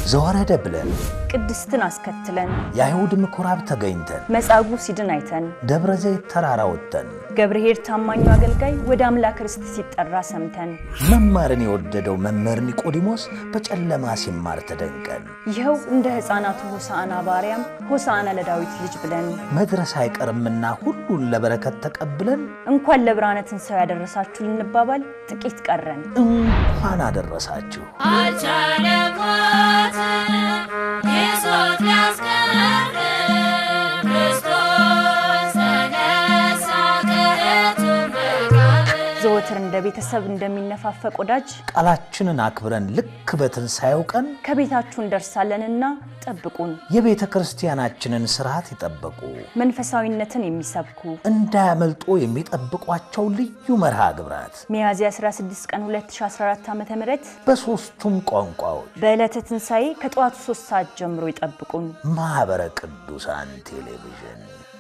ዘወረደ ብለን ቅድስትን አስከትለን የአይሁድ ምኩራብ ተገኝተን መጻጉዕ ሲድን አይተን ደብረ ዘይት ተራራ ወጥተን ገብርኄር ታማኙ አገልጋይ ወደ አምላክ ርስት ሲጠራ ሰምተን መማርን የወደደው መምህር ኒቆዲሞስ በጨለማ ሲማር ተደንቀን ይኸው እንደ ሕፃናቱ ሆሳዕና ባርያም ሆሳዕና ለዳዊት ልጅ ብለን መድረስ አይቀርምና ሁሉን ለበረከት ተቀብለን እንኳን ለብርሃነ ትንሣኤው ያደረሳችሁ ልንባባል ጥቂት ቀረን። እንኳን አደረሳችሁ። አልቻለም ሞት ይዞት ሊያስቀር ክርስቶስ ተነሳ ከሕቱም መቃብር። ዘወትር እንደ ቤተሰብ እንደሚነፋፈቅ ወዳጅ ቃላችንን አክብረን ልክ በትንሣኤው ቀን ከቤታችሁ እንደርሳለንና ጠብቁን። የቤተ ክርስቲያናችንን ስርዓት ይጠበቁ። መንፈሳዊነትን የሚሰብኩ እንዳያመልጦ የሚጠብቋቸው ልዩ መርሃ ግብራት ሚያዝያ 16 ቀን 2014 ዓ ም በሦስቱም ቋንቋዎች በዕለተ ትንሣኤ ከጠዋቱ 3 ሰዓት ጀምሮ ይጠብቁን። ማኅበረ ቅዱሳን ቴሌቪዥን